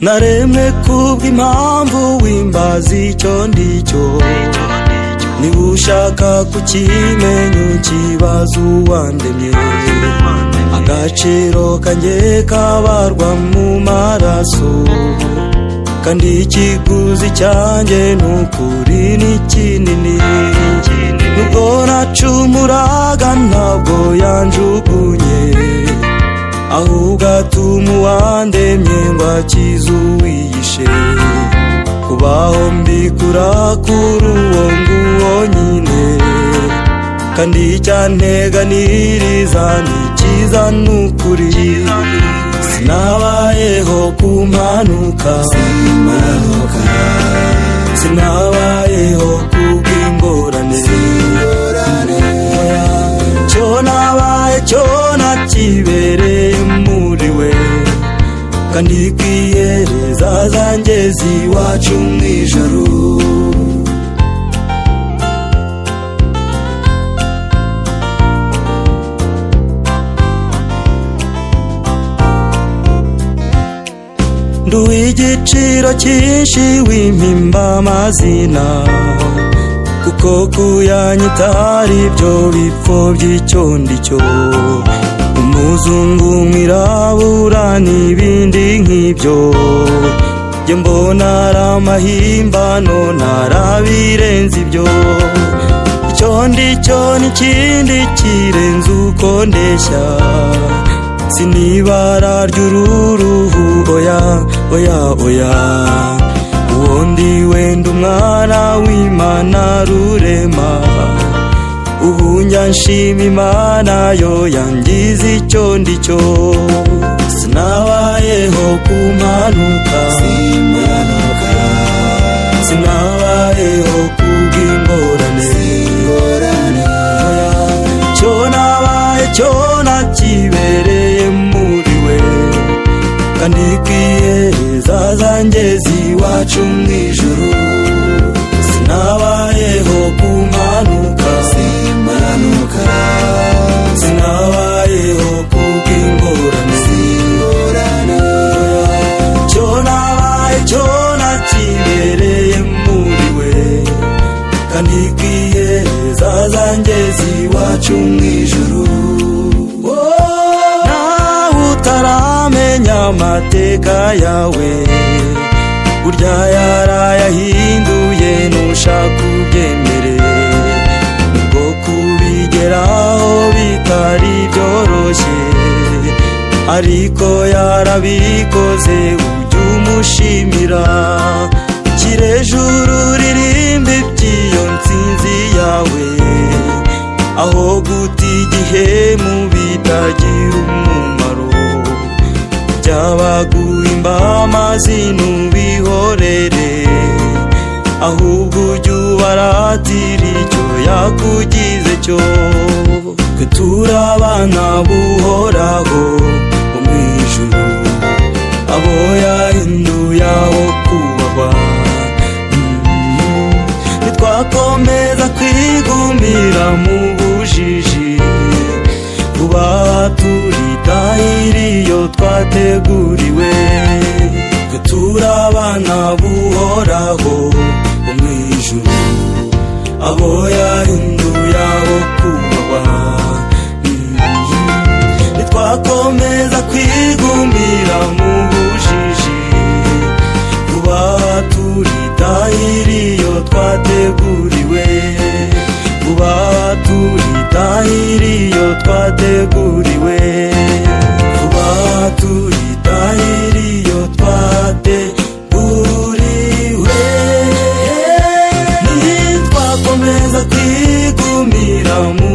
naremwe kubw'impamvu wimbaza icyo ndicyo niba ushaka kukimenya ukibaza uwandemye agaciro kanjye kabarwa mu maraso kandi ikiguzi cyanjye ni ukuri ni kinini nubwo nacumuraga ntabwo yanjugunye ahubwo atuma uwandemye ngo akize uwiyishe kubaho mbikura kuri uwo nguwo nyine kandi icyanteganiriza ni cyiza ni ukuri sinabayeho ku mpanuka sinabayeho ku bw'ingorane cyo nabaye cyo nakibereye muri we kandi kwiyereza zanjye ziwacu mu ijoro nduwe igiciro cyinshi w'impimba amazina kuko kuyanyita hari ibyo bipfo by'icyondicyo umuzungu mwirabura n'ibindi nk'ibyo njye mbona ari amahimbano ntarabirenza ibyo icyo ndicyo n'ikindi kirenze uko ndeshya sinibara ry'ururuhu oya oya oya ubundi wenda umwana w'imana rurema ubu nshima imana yo yangiza icyo ndicyo sinabayeho ku mpanuka sinabayeho ku bw'ingorane cyo nabaye cyo nakibereye muri we kandi kwiyereza zanjye ziwacu mu ijoro sinabayeho ku mpanuka sinabayeho ku bw'ingorane cyo nabaye cyo nakibereye muri we kandi kwiyereza zanjye ziwacu mu ijoro nawe utaramenya amateka yawe burya yarayahinduye ntushaka ubyemere nubwo kubigeraho bitari byoroshye ariko yarabikoze ujya umushimira shyira ejuru ririmba iby'iyo nsinzi yawe aho guta igihe mu bitagira umumaro byabaguhimba amazi ntubihorere ahubwo ujye ubaratira icyo yakugize cyo twe turi abana buhoraho bo mu ijuru abo yahinduye aho kubahwa Mm, nitwakomeza kwigumira mu bujiji kuba turitahira iyo twateguriwe twe turi abana buhoraho bo mu ijuru abo yahinduye abo kubahwa Mm, nitwakomeza kwigumira mu bujiji kuba turitahira iyo twateguriwe kuba turitahira iyo twateguriwe kuba turitahira iyo twateguriwe nitwakomeza kwigumira mu